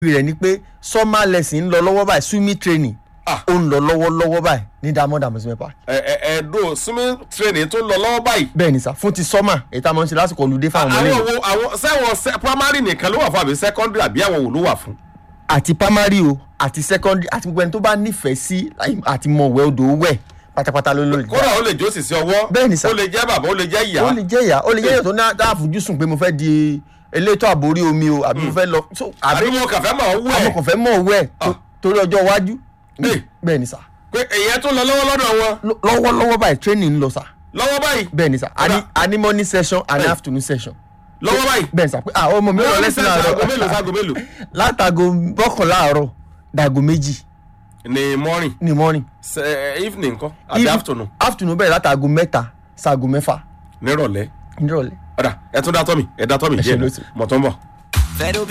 rẹ̀ ni pé summer lesson ń lọ lọ́wọ́ báyìí swimming training Ah. ó ń lọ lọ́wọ́lọ́wọ́ báyìí ní diamond amusement park ẹ ẹ ẹdùn swimming training tó ń lọ lọ́wọ́ báyìí. bẹ́ẹ̀ ni sà fún ti summer èyí tá a máa ń ṣe lásìkò olùdé fáwọn ọmọ àwọn ilé wo àwọn sẹ́wọ̀n sẹ́- primary nìkan ló wà fún àbí secondary àbí àwọn wo ló wà fún. àti primary o àti secondary àti gbogbo ẹni tó bá nífẹ̀ẹ́ sí àti mọ̀wẹ́ odò wẹ̀ pátápátá ló lórí kódà ó lè jó sì sí ọwọ́ Bẹ́ẹ̀ ni sà. ó lè jẹ́ bàbá ó lè jẹ́ ìyá. ó lè jẹ́ ìyá ó lè jẹ́ ìyá tó ní àfojúsùn pé mo fẹ́ di elétò àbórí omi o àbí mo fẹ́ lọ so àbí àbí mo kàn fẹ́ mọ̀ ọ́ wẹ̀ àwọn kò fẹ́ mọ̀ wẹ̀ tó- torí ọjọ́ iwájú Bẹ́ẹ̀. bẹ́ẹ̀ ni sà pé èyàn tó lọ lọ́wọ́ lọ́dọ̀ wọn Lọ- lọ́wọ́lọ́wọ́ báyìí training ń lọ sà lọ́wọ́ báyìí bẹ́ẹ̀ ni sà a ní- Kódà- a ní morning session and Bẹ́ẹ̀. afternoon session lọ́wọ́ báyìí. bẹ́ẹ̀ ni sà pé àwọn ọmọ mi ò lọ lẹ́sìn aago mélòó láàárọ̀ sáago mélòó. látago mọ́kànlá àárọ̀ dàgò méjì ní morning ní morning ṣe- evening kọ́ àbí Even- afternoon afternoon bẹ̀rẹ̀ látago mẹ́ta ṣaago mẹ́fà nírọ̀lẹ́. nírọ̀lẹ́ ọ̀dà ẹ tún dá tọ́mì ẹ dá tọ́mì Ẹ ṣe díẹ̀ lóṣù. mọ̀ tó ń bọ̀. Fero